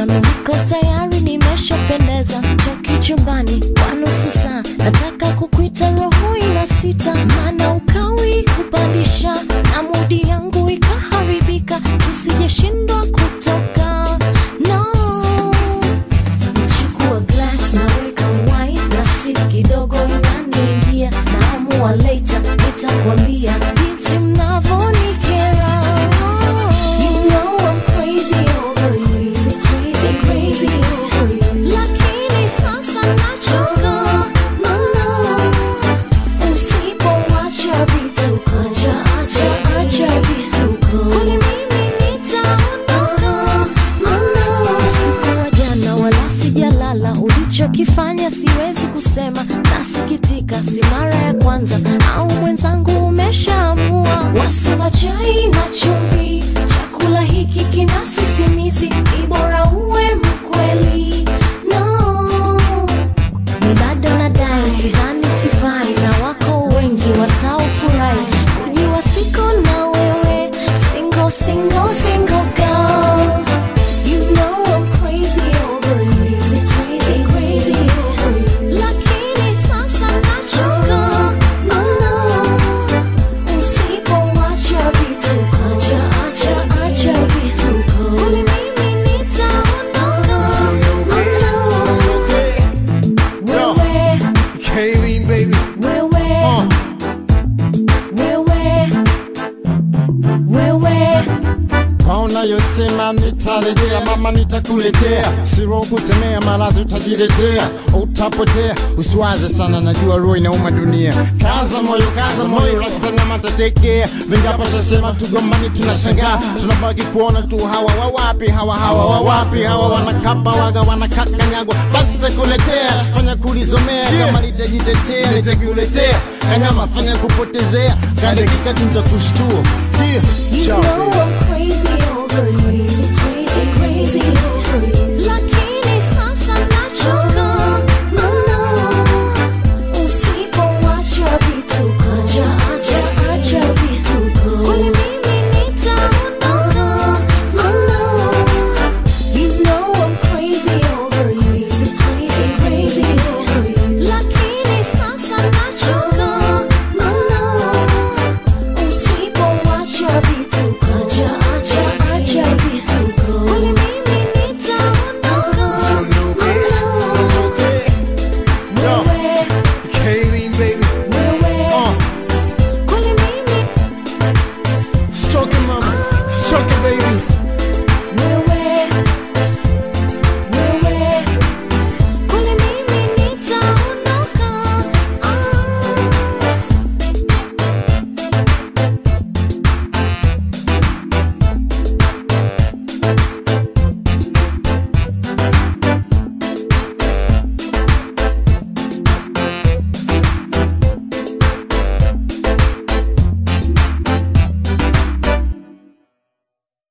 nami niko tayari nimeshapendeza toki chumbani kwa nusu saa nataka kukwita roho ina sita maana ukawi kupandisha na mudi yangu ikaharibika tusijeshindwa kutoka no Chukua glass naweka wine na sip kidogo inaniingia naamua later nitakwambia jinsi mnavyonikera You know I'm crazy over you, crazy, crazy over you. Lakini sasa nachoka, no, no. Usipoacha vituko, acha, acha, acha vituko. Kwani mimi nitaondoka, no, no. Usiku wa jana wala sijalala, ulichokifanya siwezi kusema, nasikitika, si mara ya kwanza, au mwenzangu umeshaamua. Wasema chai na chumvi, chakula hiki kina sisimizi, ni bora uwe mkweli. No, ni bado nadai, sidhani sifai, na wako wengi wataofurahi kujiwa siko na wewe, single, single, single girl. You know I'm crazy over you, crazy, crazy over you. Lakini sasa nachoka, no, no. Usipoacha vituko, acha, acha, acha vituko. Kwani mimi nitaondoka, no, no. Wewe, Kayleen, baby. wewe, Uh, wewe, wewe. kaona yosema nitarejea, mama nitakuletea, siro kusemea, maradhi utajiletea, utapotea. Usiwaze sana, najua roho inauma dunia. Kaza moyo, kaza moyo, rasta nyama tatekea. Vingapo shasema tugombani, tunashangaa, tunabaki kuona tu hawa wawapi, hawa hawa wawapi, hawa wanakapa waga wanakakanyagwa. Basi takuletea, fanya kulizomea, kama litajitetea nitakuletea, kanyama fanya kupotezea, kadakika tu nitakushtua. Yeah, You ciao. know I'm crazy over you.